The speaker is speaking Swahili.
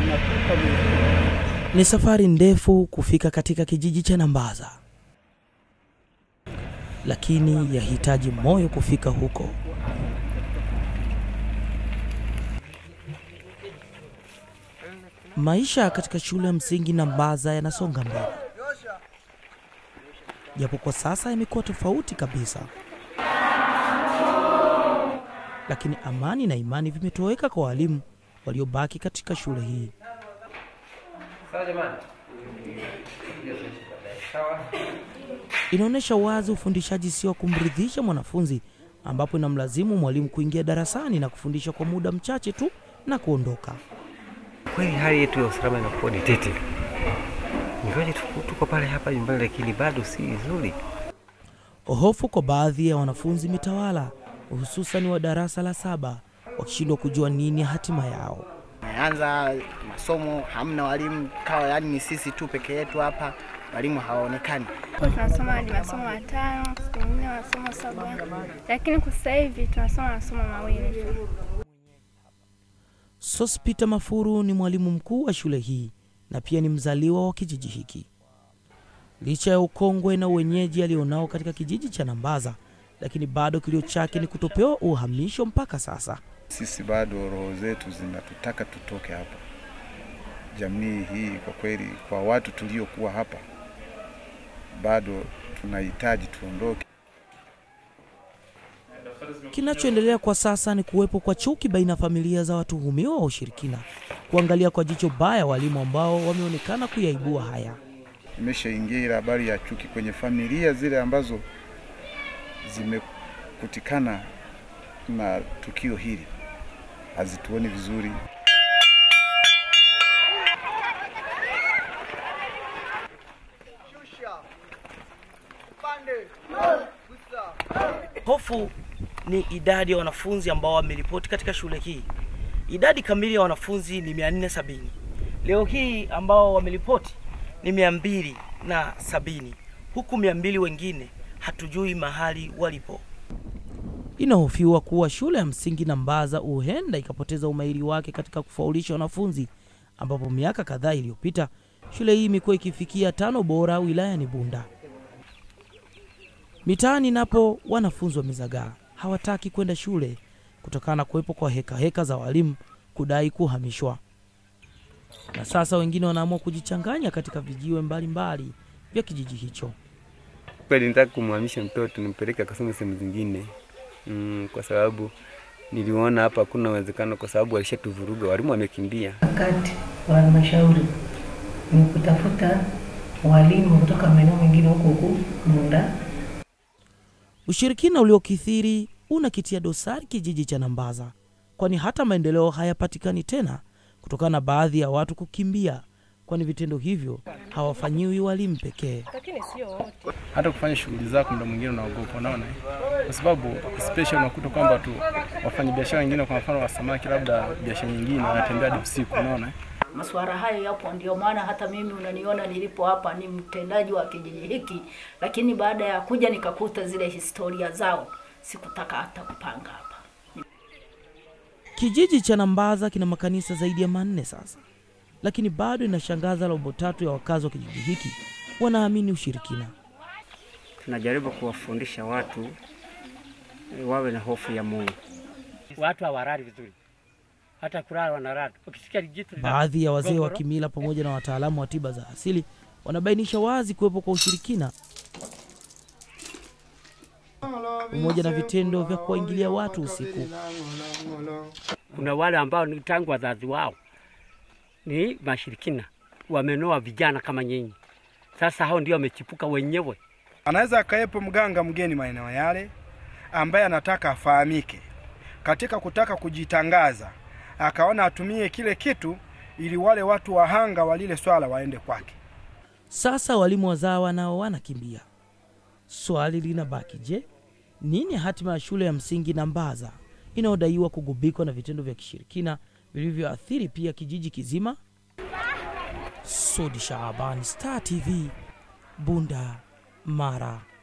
Ni safari ndefu kufika katika kijiji cha Nambaza, lakini yahitaji moyo kufika huko. Maisha katika shule ya msingi Nambaza yanasonga mbele, japo kwa sasa yamekuwa tofauti kabisa, lakini amani na imani vimetoweka kwa walimu waliobaki katika shule hii. Inaonyesha wazi ufundishaji sio wa kumridhisha mwanafunzi, ambapo inamlazimu mwalimu kuingia darasani na kufundisha kwa muda mchache tu na kuondoka. Kweli hali yetu ya usalama inakuwa ni tete, ingawaje tuko, tuko pale hapa nyumbani, lakini bado si nzuri. Hofu kwa baadhi ya wanafunzi imetawala, hususan wa darasa la saba, wakishindwa kujua nini hatima yao. Anza masomo, hamna walimu, kawa yani ni sisi tu peke yetu hapa, walimu hawaonekani. Kwa tunasoma hadi masomo matano, siku nyingine masomo saba, lakini kwa sasa hivi tunasoma masomo mawili tu. Sospita Mafuru ni mwalimu mkuu wa shule hii na pia ni mzaliwa wa kijiji hiki. Licha ya ukongwe na uwenyeji alionao katika kijiji cha Nambaza, lakini bado kilio chake ni kutopewa uhamisho mpaka sasa. Sisi bado roho zetu zinatutaka tutoke hapa. Jamii hii kwa kweli, kwa watu tuliokuwa hapa, bado tunahitaji tuondoke. Kinachoendelea kwa sasa ni kuwepo kwa chuki baina ya familia za watuhumiwa wa ushirikina, kuangalia kwa jicho baya walimu ambao wameonekana kuyaibua haya. Imeshaingia ile habari ya chuki kwenye familia zile ambazo zimekutikana na tukio hili, hazituoni vizuri. Hofu ni idadi ya wanafunzi ambao wameripoti katika shule hii. Idadi kamili ya wanafunzi ni 470. Leo hii ambao wameripoti ni mia mbili na sabini, huku mia mbili wengine hatujui mahali walipo. Inahofiwa kuwa shule ya msingi Nambaza huenda ikapoteza umahiri wake katika kufaulisha wanafunzi, ambapo miaka kadhaa iliyopita shule hii imekuwa ikifikia tano bora wilayani Bunda. Mitaani napo wanafunzi wamezagaa, hawataki kwenda shule kutokana na kuwepo kwa heka heka za walimu kudai kuhamishwa, na sasa wengine wanaamua kujichanganya katika vijiwe mbalimbali vya kijiji hicho. Kweli nitaka kumhamisha mtoto nimpeleke akasome sehemu zingine mm, kwa sababu niliona hapa hakuna uwezekano, kwa sababu walishatuvuruga, walimu wamekimbia. Wakati wa halmashauri ni kutafuta walimu kutoka maeneo mengine huko huku Bunda. Ushirikina uliokithiri unakitia dosari kijiji cha Nambaza, kwani hata maendeleo hayapatikani tena kutokana na baadhi ya watu kukimbia, kwani vitendo hivyo hawafanyiwi walimu pekee. hata kufanya shughuli zako muda mwingine unaogopa, unaona, kwa sababu especially unakuta kwamba tu wafanya biashara wengine, kwa mfano wa samaki, labda biashara nyingine wanatembea hadi usiku, unaona. Masuala hayo yapo, ndio maana hata mimi unaniona nilipo hapa ni mtendaji wa kijiji hiki, lakini baada ya kuja nikakuta zile historia zao, sikutaka hata kupanga hapa. Kijiji cha Nambaza kina makanisa zaidi ya manne sasa, lakini bado inashangaza robo tatu ya wakazi wa kijiji hiki wanaamini ushirikina. Tunajaribu kuwafundisha watu eh, wawe na hofu ya Mungu. Watu hawalali vizuri, hata kulala wanalala. Ukisikia jitu lina Baadhi ya wazee wa gogoro, kimila pamoja na wataalamu wa tiba za asili wanabainisha wazi kuwepo kwa ushirikina pamoja na vitendo vya kuwaingilia watu usiku. kuna wale ambao ni tangu wazazi wao ni mashirikina, wamenoa vijana kama nyinyi. Sasa hao ndio wamechipuka wenyewe. Anaweza akawepo mganga mgeni maeneo yale ambaye anataka afahamike katika kutaka kujitangaza, akaona atumie kile kitu ili wale watu wahanga wa lile swala waende kwake. Sasa walimu wazawa nao wanakimbia. Swali linabaki, je, nini hatima ya shule ya msingi Nambaza inayodaiwa kugubikwa na vitendo vya kishirikina vilivyoathiri pia kijiji kizima? Sudi Shaabani, Star TV, Bunda, Mara.